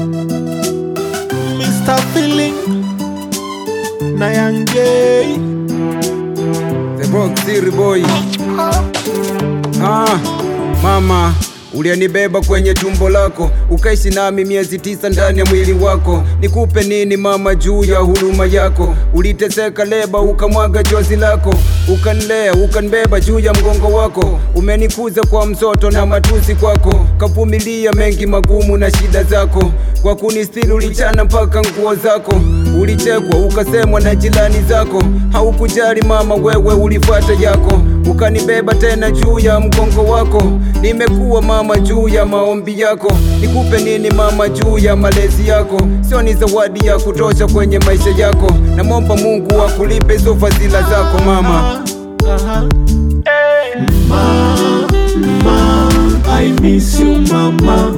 Mr. Feeling na Young J. The Box City Boy. Ah, mama ulianibeba kwenye tumbo lako ukaishi nami miezi tisa ndani ya mwili wako. Nikupe nini mama juu ya huruma yako? Uliteseka leba ukamwaga chozi lako, ukanilea ukanibeba juu ya mgongo wako. Umenikuza kwa msoto na matusi kwako, kavumilia mengi magumu na shida zako. Kwa kunistiri ulichana mpaka nguo zako, ulichekwa ukasemwa na jirani zako. Haukujali mama, wewe ulifuata yako, ukanibeba tena juu ya mgongo wako. Nimekuwa mama juu ya maombi yako, nikupe nini mama juu ya malezi yako? Sio ni zawadi ya kutosha kwenye maisha yako, namwomba Mungu akulipe hizo fadhila zako mama. Aha. Ma, ma, I miss you mama.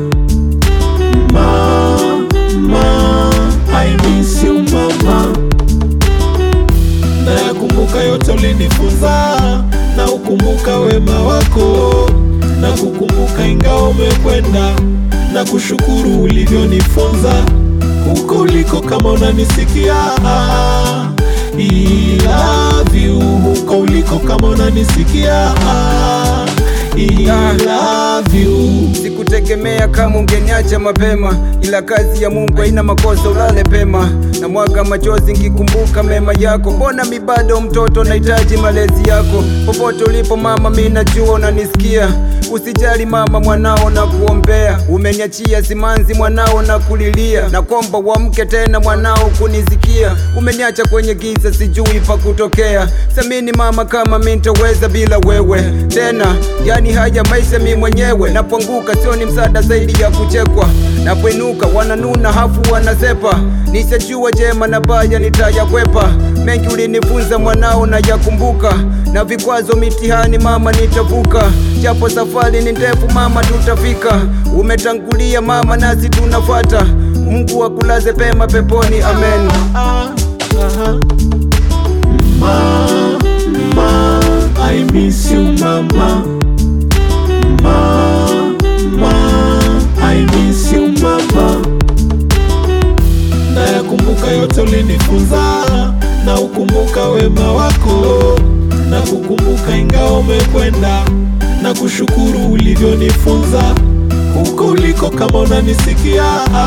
Ma, ma, I miss you mama. Nayakumbuka yote ulinifunza, na ukumbuka wema wako, na kukumbuka ingawa umekwenda, na kushukuru ulivyonifunza huko uliko, kama unanisikia I love you huko uliko, kama unanisikia I love you Sikutegemea kama ungeniacha mapema, ila kazi ya Mungu haina makosa, ulale pema. Na mwaga machozi nkikumbuka mema yako, mbona mi bado mtoto, nahitaji malezi yako. Popote ulipo mama, mi najua unanisikia. Usijali mama, mwanao na kuombea, umeniachia simanzi mwanao na kulilia, na kwamba uamke tena mwanao kunisikia. Umeniacha kwenye giza, sijui pa kutokea. Samini mama, kama mi nitaweza bila wewe tena, yani haya maisha mi mwenyewe. Napoanguka sio ni msaada zaidi ya kuchekwa, napoinuka wananuna hafu wanasepa. Nishajua jema na baya nitayakwepa, mengi ulinifunza mwanao na yakumbuka, na vikwazo mitihani mama nitavuka, japo safari ni ndefu mama tutafika. Umetangulia mama nasi tunafuata, Mungu akulaze pema peponi, amen. Ah, aha. Ma, ma, I miss you mama. Ma, ma, I miss you mama. Nayakumbuka yote ulinifunza, na ukumbuka wema wako, na kukumbuka ingawa umekwenda, na kushukuru ulivyonifunza huko uliko, kama unanisikia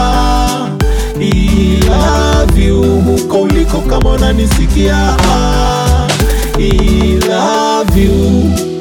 I love you huko uliko, kama unanisikia I love you